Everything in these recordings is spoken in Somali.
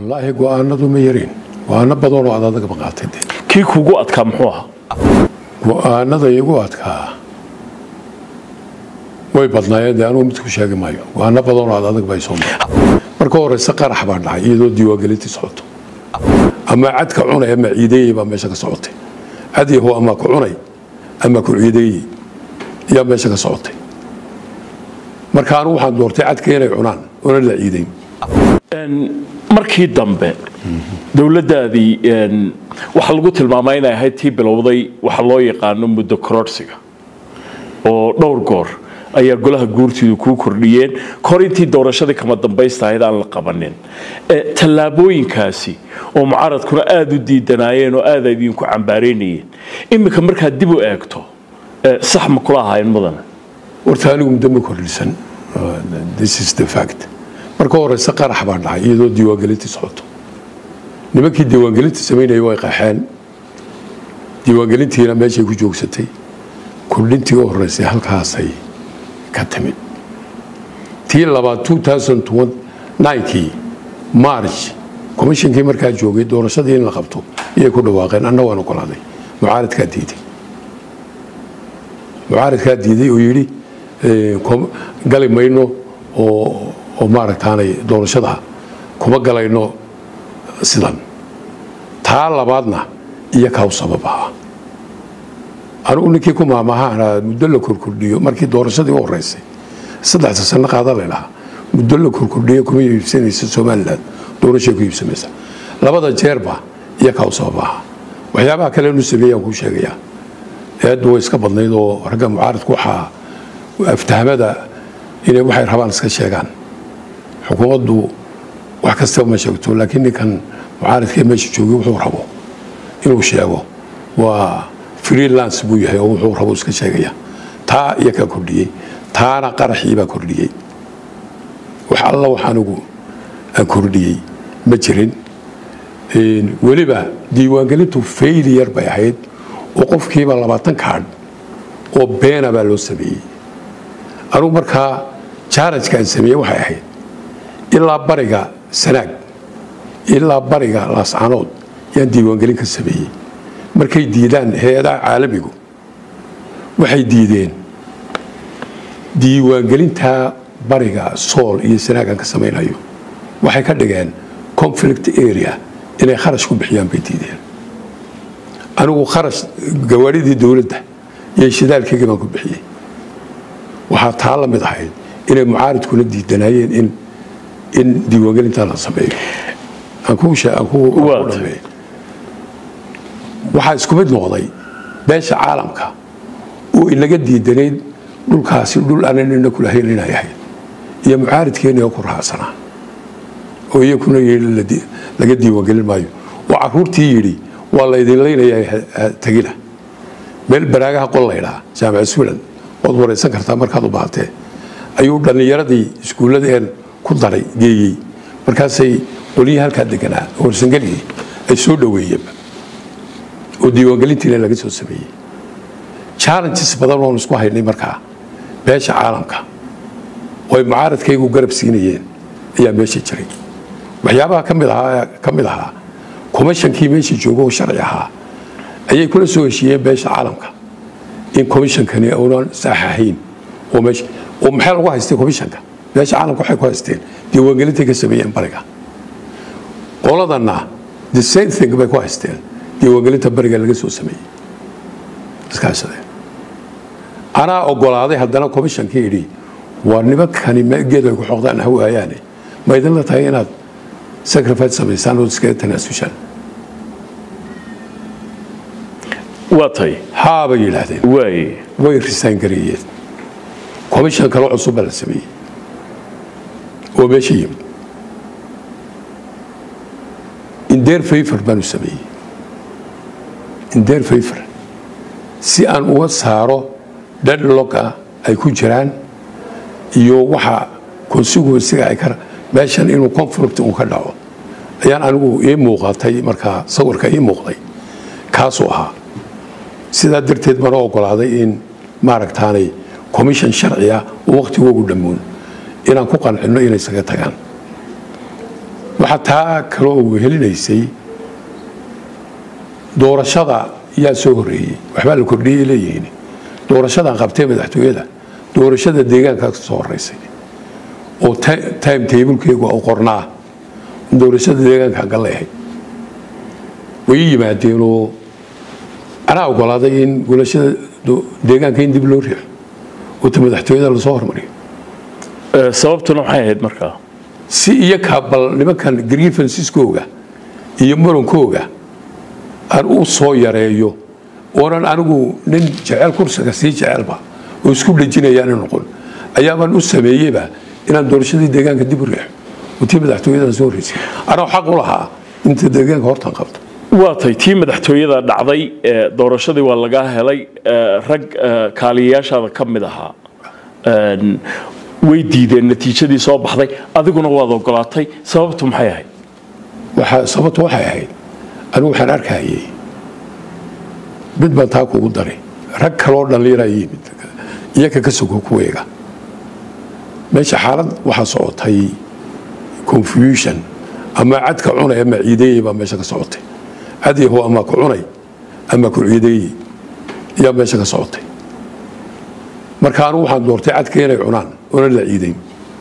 wallaahi go-aanadu ma yarin go-aano badanoo aad adagaba qaatay de kii kugu adkaa muxuu ahaa go-aanada igu adkaa way badnaayeen dee anugu mid ku sheegi maayo go-aano badanoo aad adag bay soo maray marka horeyse qarax baa dhacay iyadoo diiwaangelintii socoto ama cadka cunay ama ciideeyey baa meesha ka socotay cad yahow ama ku cunay ama ku ciideeyey ayaa meesha ka socotay marka anugu waxaan doortay cadka inay cunaan oona la ciideyn markii dambe dowladdaadii waxaa lagu tilmaamay inay ahayd tii bilowday waxa loo yaqaano muddo kororhsiga oo dhowr goor ayaa golaha guurtiidu kuu kordhiyeen kahor intii doorashadii kama dambaysta ahayd aan la qabanin tallaabooyinkaasi oo mucaaradkuna aada u diidanaayeen oo aada idinku cambaareynayeen iminka markaad dib u eegto sax ma kula ahaayeen mudane horta anigu muddo ma kordhisan this is the fact marka horeyse qarax baa dhacay iyadoo diiwaangelintii socoto nimankii diiwaangelinta samaynaya way qaxeen diiwaangelintiina meeshay ku joogsatay kordhintii u horeysay halkaasay ka timid tii labaad kii march komishinkii markaa joogay doorashadii in la qabto iyay ku dhawaaqeen anna waan ogolaaday mucaaradkaa diiday mucaaradkaa diiday oo yidhi gali mayno oo oo maaragtaanay doorashada kuma galayno sidan taa labaadna iyo kaw sabab ahaa anugu ninkii ku maamahaana muddo la korkordhiyo markii doorashadii u horeysay saddexda sano qaada laydhahaa muddo la korkordhiyo kuma iibsanaysa somalilan doorashay ku iibsamaysa labada jeerba iyo kaw sabab ahaa waxyaabaha kale nu sameeyaan kuu sheegayaa eeddu way iska badnayd oo ragga mucaaradku waxaa aftahmada inay waxay rabaan iska sheegaan xukuumaddu wax kastaba ma sheegto laakiin ninkan mucaaradkee meesha joogay wuxuu rabo inuu sheego waa freelance buu yahay oo wuxuu rabo iska sheegaya taa iyo kaa kordhiyey taana qaraxii baa kordhiyey wax alla wax anigu aan kordhiyey ma jirin weliba diiwaangelintu failiyar bay ahayd oo qofkiiba labaatan kaadh oo beena baa loo sameeyey anugu markaa jaarajka aan sameeyey waxay ahayd ilaa bariga sanaag ilaa bariga laascanood yaan diiwaangelin ka sameeyey markay diidaan hay-adaha caalamigu waxay diideen diiwaangelintaa bariga sool iyo sanaag aan ka samaynayo waxay ka dhigeen conflict area inay kharash ku bixiyaan bay diideen anigu kharash gawaadhidii dowladda iyo shidaalkeygii baan ku bixiyey waxaa taa la mid ahayd inay mucaaridkuna diidanaayeen in in diiwaangelintaa la sameeyo aan ku dhameey waxaa isku mid noqday beesha caalamka oo inaga diidanayd dhulkaasi dhul aanan ina kulahayn inay ahayd iyo mucaaridkeeniga ku raacsanaa oo iyakuna yii laga diiwaangelin maayo oo caruurtii yidhi waa laydin laynayaa tagina meel baraagaha qol laydhaa jaamaca suulan waad waraysan kartaa markaad u baahatee ayuu dhallinyaradii iskuulladeen ku daray geeyey markaasay qolyihii halkaa deganaa warsangeligii ay soo dhoweeyeenba oo diiwaangelintiina laga soo sameeyey challenges badan oon isku haynay markaa beesha caalamka oo ay mucaaradkaygu garab siinayeen ayaa meesha jiray waxyaabaha kamid ahaa ka mid ahaa commishonkii meesha jooga oo sharci ahaa ayay kula soo heshiiyeen beesha caalamka in commishonkani uunan saax ahayn oo meesha oo maxaa lagu haystay commissionka beesha caalamka waxay ku haysteen diiwaangelintay ka sameeyeen bariga qoladanna the same thing bay ku haysteen diiwaangelinta bariga laga soo sameeyey iskaashadeen anaa ogolaaday haddana commishonkii idhi waa nimankani geed ay ku xoqdaan ha waayaane ma idinla tahay inaad sacrifice samaysaan oo iskaga tanaasushaan waa tay haa bay yidhaahdeen waay way risaan gareeyeen commission kale cusub baa la sameeyey oo meesha yimid indeer favor baanu sameeyey indeer favor si aan uga saaro deadlocka ay ku jiraan iyo waxa consequencega ay ka meeshan inuu conflict uu ka dhaco ayaan anigu ii muuqatay markaa sawirka ii muuqday kaasuu ahaa sidaa darteed bana ogolaaday in maaragtaanay commission sharci ah oo wakhtigoogu dhammoon inaan ku qancino inay isaga tagaan waxaa taa kaloo wehelinaysay doorashada yaa soo horreeyey waxbaa la kordhiyey leeyihiin doorashadan qabtee madaxtooyada doorashada deegaanka soo horeysay oo time tablekeygu u qornaa doorashada deegaanka galeehay way ii yimaadeenoo anaa ogolaaday in golashada deegaanka in dib loo riixo oo ta madaxtooyada lasoo hormariyo sababtuna maxay ahayd markaa si iyakaa bal nimankan grievansiskooga iyo murankooga aan u soo yareeyo oonan anigu nin jecel kursiga sii jecelba oo isku dhejinayaana noqon ayaabaan u sameeyeyba inaan doorashadii deegaanka dib u riixo oo tii madaxtooyada soo horreysay anaa xaq u lahaa inta deegaanka hortan qabto waa tay tii madaxtooyada dhacday doorashadii waa lagaa helay rag kaaliyayaashaada ka mid ahaa way diideen natiijadii soo baxday adiguna waad ogolaatay sababtu maxay ahayd sababtu waxay ahayd anigu waxaan arkayay mid baan taa kugu daray rag kaloo dhalliyaraa yimid iyaka ka sogo kuweega meesha xaalad waxaa socotay confusion ama cadka cunay ama ciideeyey baa meesha ka socotay cadyaho ama ku cunay ama ku ciideeyey ayaa meesha ka socotay marka anigu waxaan doortay cadka inay cunaan oona la ciideyn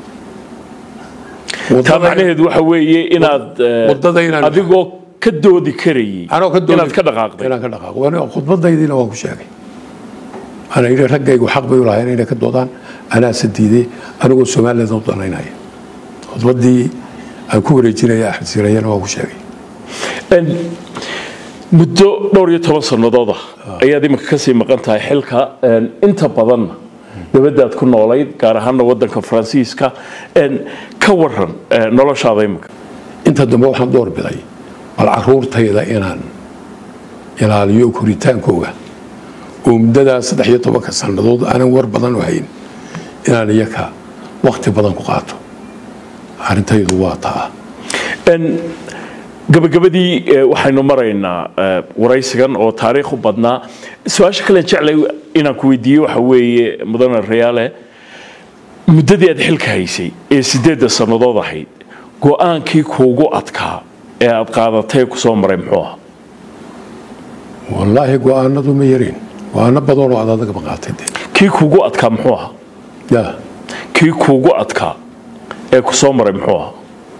taa macnaheedu waxa weeye inaad wadada inaan adigoo ka doodi karayay anoo ka doodi inaad ka dhaqaaqday inaan ka dhaqaaqo Waan- khudbadaydiina waan ku sheegay ana yidhi raggaygu xaq bay u lahayn inay ka doodaan anaase diiday anigoo somaliland u danaynaya khudbadii aan ku wareejinaya axmed siirayana waan ku sheegay En, muddo dhowr iyo toban sannadood ah ayaad imika kasii maqan tahay xilka en, inta badanna dabadaad ku noolayd gaar ahaana wadanka faransiiska En, ka waran eh, noloshaada imika inta dambe waxaan door biday bal caruurtayda inaan ilaaliyo koritaankooga oo muddadaa saddex iyo tobanka sannadood aanan war badan u hayn inaan iyaka wakti badan ku qaato arrintaydu waa taa En, gabagabadii eh, waxaynu maraynaa eh, waraysigan oo taariikh u badnaa su-aasha kale jeclay inaan ku weydiiye waxa weeye mudane rayaale muddadii aad xilka haysay ee sideedda sannadood ahayd go-aankii kuugu adkaa ee aad qaadatay kusoo maray muxuu ah wallaahi go-aanadu ma yarin go-aano badanoo aad adaga qaatay de kii kuugu adkaa muxuu ahaa ya kii kuugu adkaa ee kusoo maray muxuu ahaa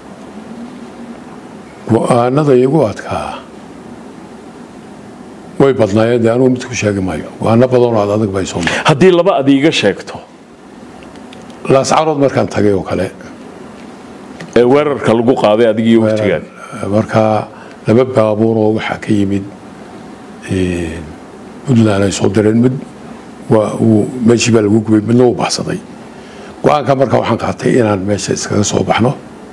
go-aanada igu adkaa way badnaayeen dee anugu mid ku sheegi maayo go-aano badanoo aad adag bay soo maray haddii laba aad iiga sheegto laascarood markaan tagay oo kale ee weerarka lagu qaaday adigii waqtigaan markaa laba baabuur oo waxaa ka yimid puntland ay soo direen mid waa uu meeshii baa lagu gubay midna uu baxsaday go-aanka marka waxaan qaatay inaan meesha iskaga soo baxno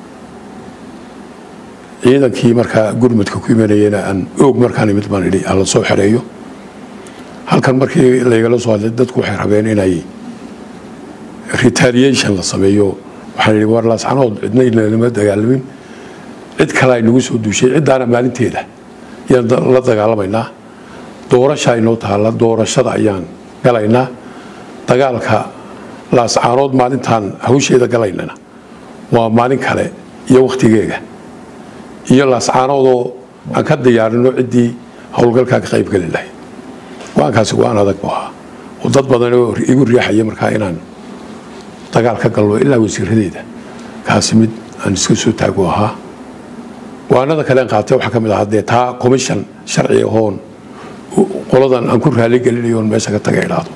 ciidankii markaa gurmudka ku imanayena aan oog markaan imid baan idhi aan la soo xereeyo halkan markii laygala soo hadlay dadku waxay rabeen inay retaliation la sameeyo waxaan idhi war laascanood cidna inama dagaalamin cid kale ay nagu soo duushay ciddaana maalinteeda ayaan da- la dagaalamaynaa doorasha inoo taalla doorashada ayaan galaynaa dagaalka laascaanood maalintaan hawsheeda galaynana waa maalin kale iyo wakhtigeega iyo laascaanoodoo aan ka diyaarino ciddii howlgalkaa ka qaybgeli lahayd go-aankaasi go-aan adag buu ahaa oo dad badan oo igu riixaya markaa inaan dagaal ka galno ilaa wasiiradeeda kaasi mid aan iska soo taago ahaa go-aanada kale aan qaatay waxaa ka mid ahaa dee taa commission sharci ahoon qoladan aan ku raali gelinayo oon meesha ka taga idhaahdo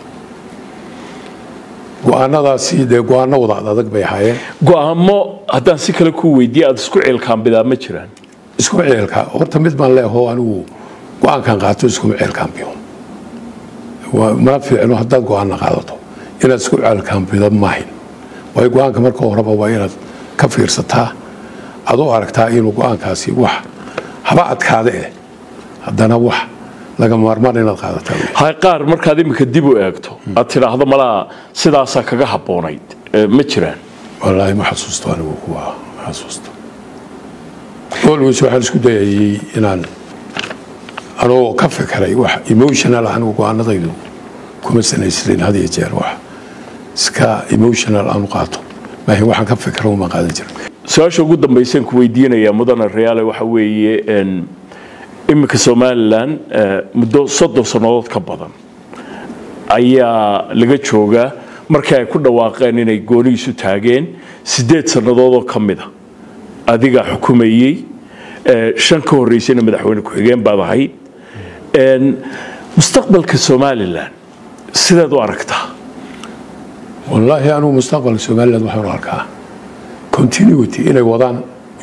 go-aanadaasi dee go-aano wada ad adag bay ahaayeen go-aamo haddaan si kale ku weydiiye aada isku ceelkaambidaa ma jiraan isku ceelka horta mid baan leeho anigu go-aankan qaato iskuma ceelkaambiyo waa mana fiicno haddaad go-aana qaadato inaad isku ceelkaambido maahin waayo go-aanka marka horeba waa inaad ka fiirsataa aad u aragtaa inuu go-aankaasi wax haba adkaade eh haddana wax laga maarmaan inaad qaadataa wey. hay qaar markaad imika dib u eegto aad tidhaahdo malaa sidaasaa kaga habboonayd Eh, ma jiraan wallaahi ma xasuusto anigu kuwa ma xasuusto always waxaan isku dayayay inaan anoo ka fikiray wax emotional anigu go-aanadaydu kuma sanaysnayn had iyo jeer wax iska emotional aan u qaato maahin waxaan ka fikira uma qaadan jirin su-aasha ugu dambaysan ku weydiinaya mudane reyaale waxa weeye iminka somalilan muddo soddon sannadood ka badan ayaa laga joogaa markii ay ku dhawaaqeen inay goonihiisu taageen siddeed sannadood oo ka mida adigaa xukumayey shan ka horreysayna madaxweyne ku-xigeen baad ahayd mustaqbalka somalilan sidaad u aragtaa wallaahi anugu mustaqbalka somaliland waxaan u arkaa continuity inay wadaan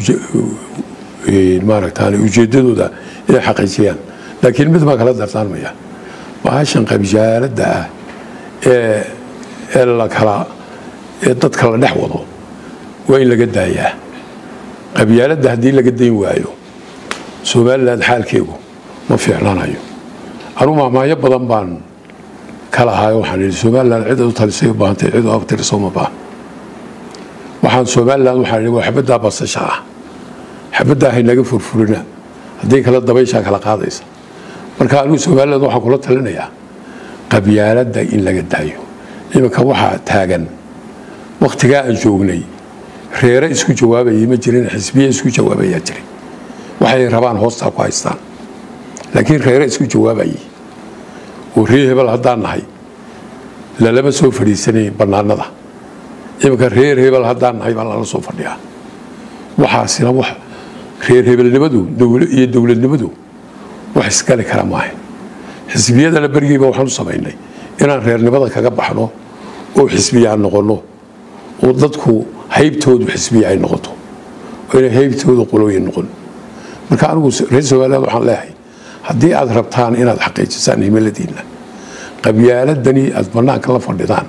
maaragtaan ujeeddadooda inay xaqiijiyaan laakiin mid baan kala dardaarmaya bahashan qabjaaladda ah ee ee la kala ee dadka la dhex wado waa in laga daayaa qabyaaladda haddii laga dayn waayo somaliland xaalkeegu ma fiicnaanayo anugu mahmaayo badan baan ka lahaayo waxaan idhi somaliland cid u talisay u baahantay cid u abtiriso ma baahan waxaan somaliland waxaan idhi waa xabaddaa basasha ah xabaddaa haynaga furfurina haddii kale dabayshaa kala qaadaysa marka anigu somaliland waxaan kula talinayaa qabyaaladda in laga daayo iminka waxaa taagan wakhtigaa aan joognay reere isku jawaabayay ma jirin xisbiye isku jawaabayaa jiray waxay rabaan hoostaa ku haystaan laakiin reere isku jawaabayay oo ree hebel haddaan nahay lalama soo fadhiisanay bannaanada iminka reer hebel haddaan nahay baa lala soo fadhiyaa waxaasina wax reer hebelnimadu iyo dowladnimadu wax isgali kara maaha xisbiyadana berigiiba waxaan u samaynay inaan reernimada kaga baxno oo xisbiyaan noqonno oo dadku haybtoodu xisbiya ay noqoto oo inay haybtooda qolooyin noqon marka anigu reer somaliland waxaan leeyahay haddii aad rabtaan inaad xaqiijisaan himiladiinna qabyaaladani aad bannaanka la fadhidaan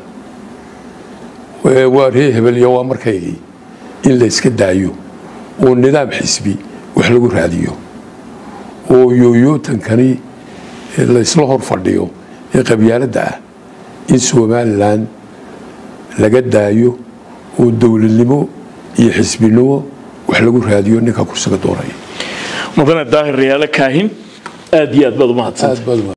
waa ree hebel iyo waa markaygii in la yska daayo oo nidaam xisbi wax lagu raadiyo oo yooyootankani laysla hor fadhiyo ee qabyaaladda ah in somalilan laga daayo oo dowladnimo iyo xisbinimo wax lagu raadiyo ninka kursiga doonaya mudane daahir reyaale kaahin aad iyo aad baad umahadsan aad baad